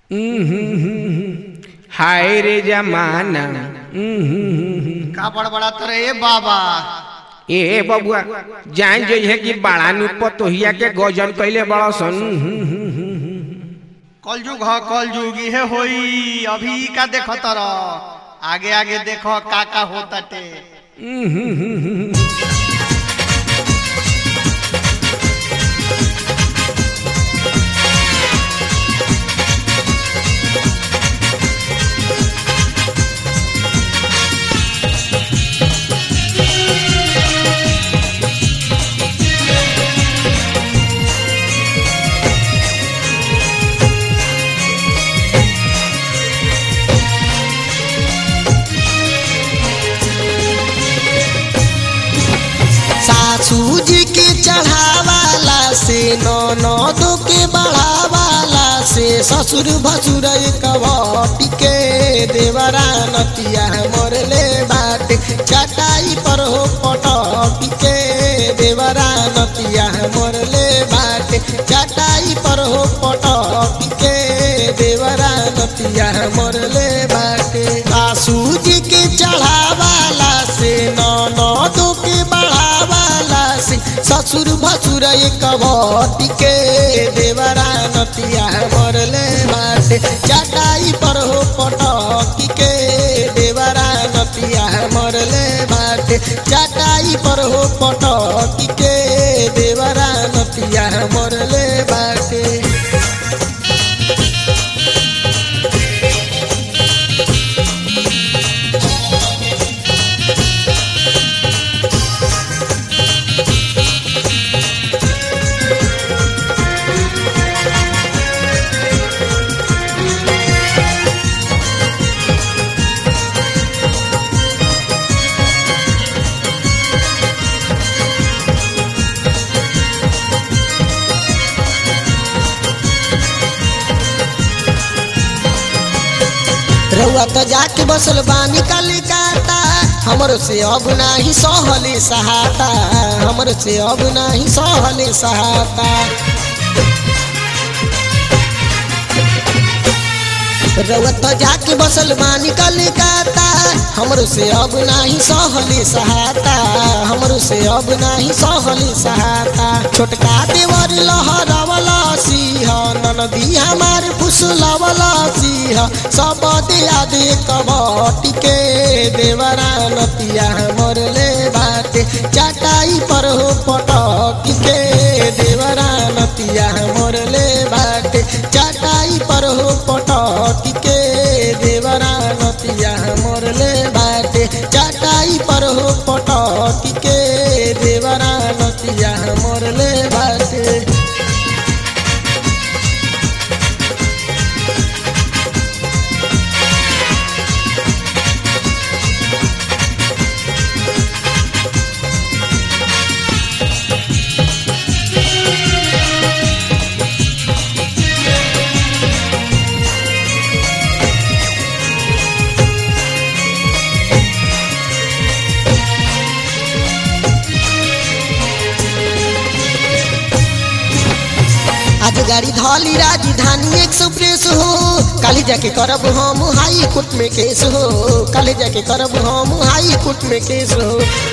हाय रे जमाना का बड़बड़ात रे बाबा ए बबुआ जान जइहे कि बड़ा नु पतोहिया के गजन कइले बड़ा सन कलजुग ह कलजुग इहे होई अभी का देख तर आगे आगे देखो का का होताटे सासू जी के चढ़ावाला से ननद के बढ़ावाला से ससुर भसुर कवटी के देवरा नतिया मरले बाटे चटाई पर हो पटकी के देवरा नतिया मरले बाटे चटाई पर हो पटकी के देवरा नतिया मरले बाटे सासू जी के चढ़ावाला से ननद के बढ़ावाला से ससुर भसुर कवटी के देवरा नतिया मरले बाटे चटाई पर हो पटकी के देवरा नतिया मरले बाटे चटाई पर हो पटकी के देवरा नतिया मरले बाटे रउआ तो जाके बसल बानी कलिकाता हमरो से अब नाही सहले सहाता हमरो से अब नाही सहले सहाता रउआ तो जाके बसल बानी कलिकाता हमरो से अब नाही सहले सहाता हमरो से अब नाही सहले सहाता छोटका देवर लहरवला सिंह ननदी हमार फुसलवला सिंह सब दिया दे कबटी के देवरा नतिया मरले बाटे चटाई पर हो पटकी के देवरा नतिया मरले बाटे चटाई पर हो पटकी के देवरा नतिया मरले बाटे चटाई पर हो पटकी के देवरा नतिया मरले बाटे आज गाड़ी धौली राजधानी एक्सप्रेस हो काली जाके करब हम हाई कोर्ट में केस हो काली जाके करब हम हाई कोर्ट में केस हो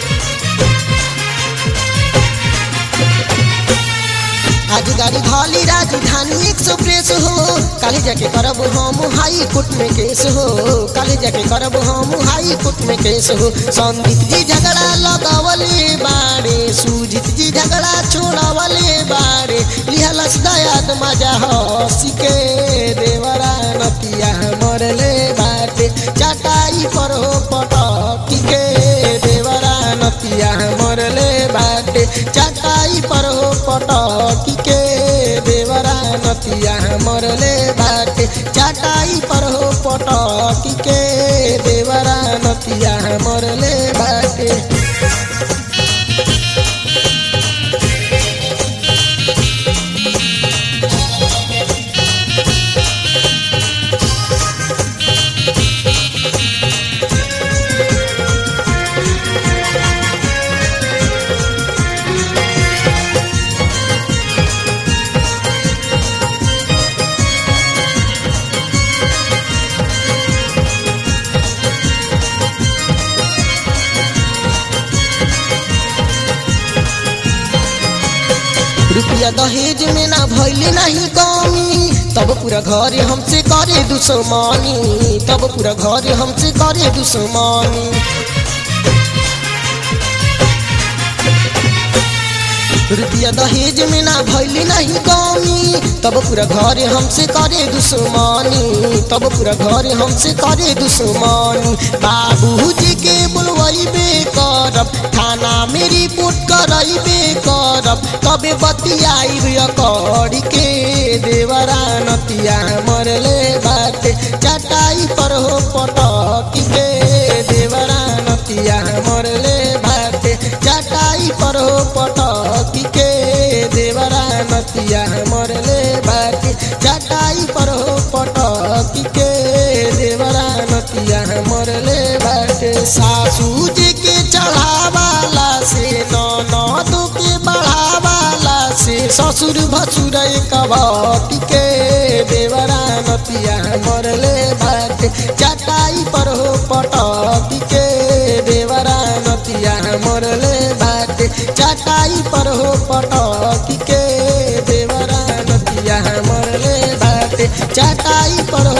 आज गाड़ी धौली राजधानी एक्सप्रेस हो काली जाके करब हम हाई कोर्ट में केस हो काली जाके करब हम हाई कोर्ट में केस हो संदीप जी झगड़ा लगावले बाड़े सुजीत जी झगड़ा छोड़ावले बाड़े लिहलस दयाद मजा हसी के देवरा नतिया मरले बाटे चटाई पर हो पटकी के देवरा नतिया मरले बाटे चटाई पर हो पटकी के देवरा नतिया मरले बाटे चटाई पर हो पटकी के देवरा नतिया मरले बाटे रुपया दहेज में ना भैले नहीं कमी तब पूरा घर हमसे करे दुश्मनी तब पूरा घर हमसे करे दुश्मनी रुपया दहेज में ना भैली नहीं कमी तब पूरा घर हमसे करे दुश्मनी तब पूरा घर हमसे करे दुश्मनी बाबूजी के बुलवैबे करब थाना में रिपोर्ट करैबे करब तबे बतियाई करी के देवरा नतिया मरले बाटे चटाई पर हो पटकी के देवरा नतिया मरले बाटे चटाई पर हो पटकी के देवरा नतिया मरले बाटे चटाई पर हो पटकी के देवरा नतिया मरले बाटे सासू जी के चढ़ावाला से ननद के बढ़ावाला से ससुर भसुर कबटी के देवरा नतिया मरले बाटे चटाई पर हो पटकी के देवरा नतिया मरले बाटे चटाई पर हो पटकी के देवरा नतिया मरले बाटे चटाई पर